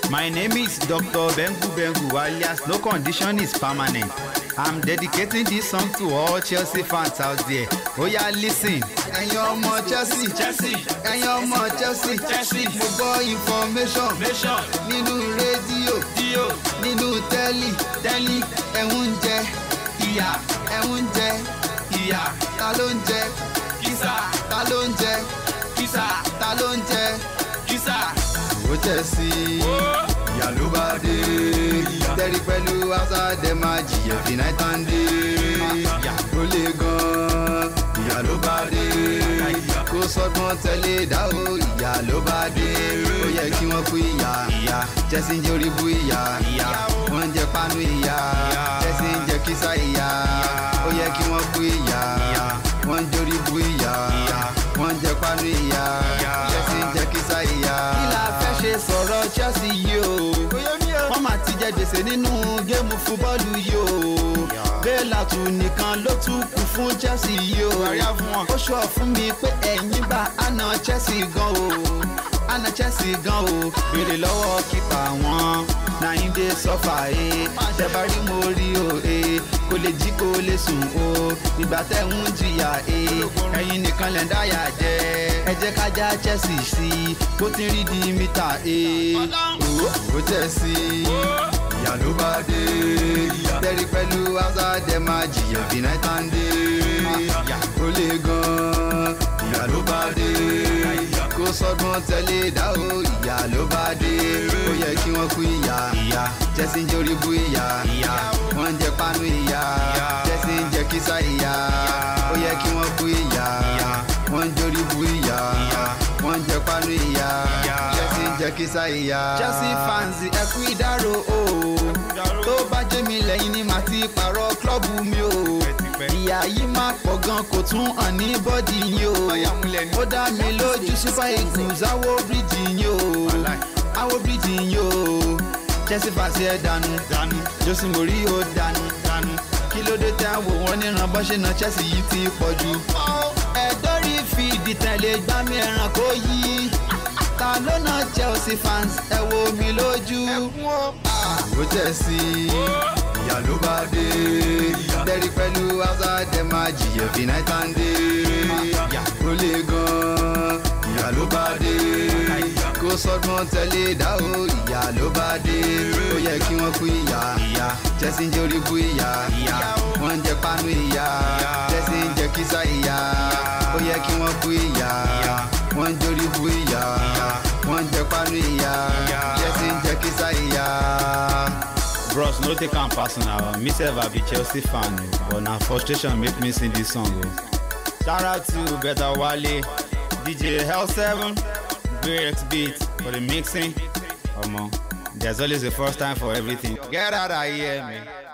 My name is Dr. Bengu Bengu alias No Condition is Permanent. I'm dedicating this song to all Chelsea fans out there. Oya listen. ẹ̀yin ọmọ Chelsea Chelsea ẹ̀yin ọmọ Chelsea Chelsea mo gbọ́ information nation nínú rédíò dio nínú tẹ́lì tẹ́lí ẹ̀ ń jẹ ìyá ẹ̀ ń jẹ ìyá ta ló ń jẹ kìsà ta ló ń jẹ kìsà ta ló ń jẹ. kìsà. ó Chelsea ìyá ló bá dé tẹ́rí pẹ̀lú hausa dem máa jìyà fi night and day ó le gan-an ìyá ló bá dé kó sọ́gbọ́n tẹ̀lé dáhùn ìyá ló bá dé ó yẹ kí wọ́n kú ìyá ìyá Chelsea ń jẹ́ orí bú ìyá wọ́n ń jẹ pánú ìyá Chelsea ń jẹ kísà ìyá ó yẹ kí wọ́n kú ìyá wọ́n ń jórí bú ìyá wọ́n ń jẹ pánú ìyá Chelsea ń jẹ kísà ìyá. Kí la fẹ́ ṣe sọ̀rọ̀ Chelsea yìí o? Wọ́n máa ti jẹ gbèsè nínú géèmù fúbọ́ọ̀lù yìí o. Bẹ́ẹ̀làtù nìkan ló tún kù fún Chelsea yìí o. Ó ṣọ́ fún mi pé ẹ̀yìn bá àna Chelsea gan o. Àna Chelsea gan o. Béèrè lọ́wọ́ kípa wọn. Nàyín dé sọ́fà e. Tẹ̀bá rí mo rí o e. Kò lè jí kò lè sùn o. Ìgbà tẹ̀ ń jìyà e. Ẹ̀yin nìkan lẹ̀ ń dáyà jẹ. Ẹ jẹ́ ká já Chelsea sí i. Bó ti rí di mítà e. ó Chelsea ìyá ló bá dé tẹ́rí pẹ̀lú hausa dem máa jìyà fi night and day ó le gan-an ìyá ló bá dé kó sọ́gbọ́n tẹ̀lé dáhùn ìyá ló bá dé ó yẹ kí wọ́n kú ìyá Chelsea ń jórí bú ìyá wọ́n ń jẹ pánú ìyá Chelsea ń jẹ kísà ìyá ó yẹ kí wọ́n kú ìyá wọ́n ń jórí bú ìyá wọ́n ń jẹ pánú ìyá Chelsea ń jẹ kísà ìyá. Chelsea fans ẹ kú ìdárò o tó bá jẹ́ mi lẹ́yìn ni màá ti pààrọ̀ klọ́ọ̀bù mi o ìyá yìí máa pọ̀ gan kò tún hàn ní bọ́dì yín o ó dá mi lójú super eagles àwọ̀ bíríjì yín o àwọ̀ bíríjì yín o Chelsea fans ẹ dànù Jose Mourinho dànù kí ló dé tẹ́ wò wọ́n níran bọ́ ṣe na Chelsea yìí ti pọ̀ jù ẹ̀dọ́rí fìdí tẹ̀lé gbámi ẹran kó yí ta ló na Chelsea fans ẹ wo mi lójú. ó Chelsea ìyá ló bá dé tẹ́rí pẹ̀lú hausa dem máa jìyà fi night and day ó le gan-an ìyá ló bá dé kó sọ́gbọ́n tẹ̀lé dáhùn ìyá ló bá dé ó yẹ kí wọ́n kú ìyá Chelsea ń jẹ orí bú ìyá wọ́n ń jẹ pánú ìyá Chelsea ń jẹ kísà ìyá ó yẹ kí wọ́n kú ìyá wọ́n ń jórí bú ìyá wọ́n ń jẹ pánú ìyá Chelsea ń jẹ kísà ìyá. Bros no take am personal me sef I be Chelsea fan o but na frustration make me sing this song o. Shout out to Beta Wale, DJ L7, Great Beat for the mixing. Omo, there's always a first time for everything. Get out of here man.